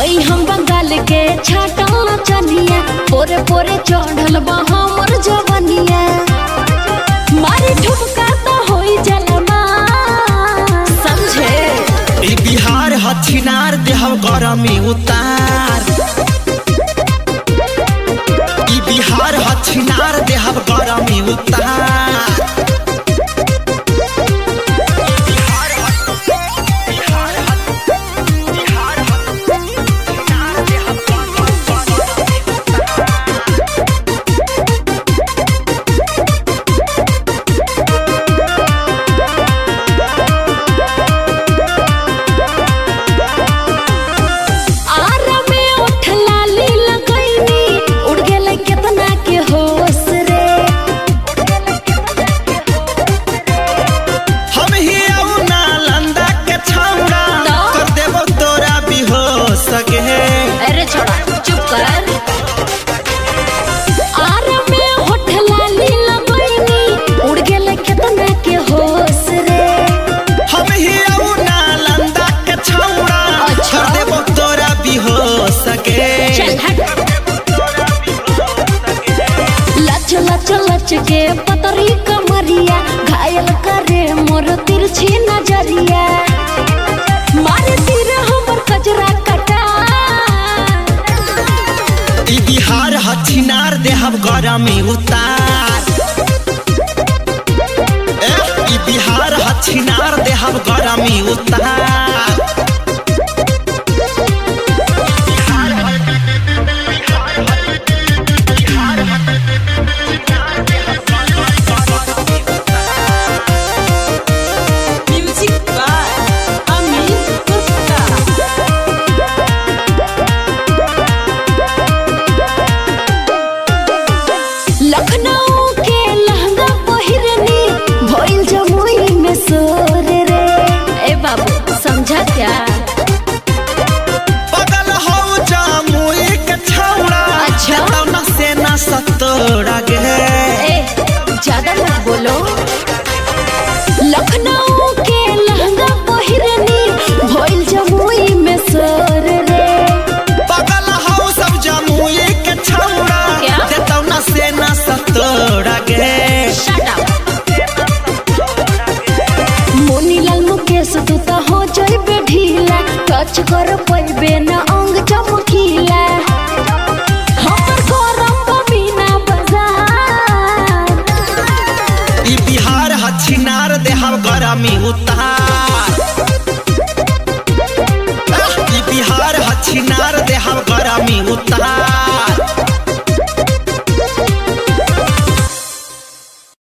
हई हम बंगाल के छाटल चनिया पोरे पोरे चढ़ल बा हमर जवनिया मारी ठुमका तो होई जलमा समझे ई बिहार हथिनार देहब गरमी उतार ई बिहार हथिनार देहब गरमी उतार आरा में उठ लाली लगैनी उड़ गेलै केतना के होश रे हम ही आऊ नालंदा के छौड़ा तो? कर देबो तोरा बेहोश के अरे छोड़ा चुप कर आरा में उठ लाली लगैनी उड़ गेलै केतना के होश रे हम ही आऊ नालंदा के छौड़ा अच्छा। कर देबो तोरा बेहोश के चल हट लच लच लच के पतरी कमरिया घायल करे मोर तिरछी नजरिया मारे तीर हमर कजरा कटा ई बिहार हथिनार देहब गरमी उतार ए, ई बिहार हथिनार देहब गरमी उतार Music by Amin Gupta. Lucknow के लहंगा पहिरनी भइल जमुई में सोर रे ए बाबू समझा क्या बगल हो जामुई के छौड़ा अच्छा। तौना से ना सतोड़ा गे ए ज्यादा मत बोलो लखनऊ के लहंगा पहिरनी भइल जमुई में सोर रे बगल हो सब जामुई के छौड़ा क्या? तौना से ना सतोड़ा गे शट अप मोनीलाल मुकेश तू तो हो जइबे ढीला टच कर पैबे ना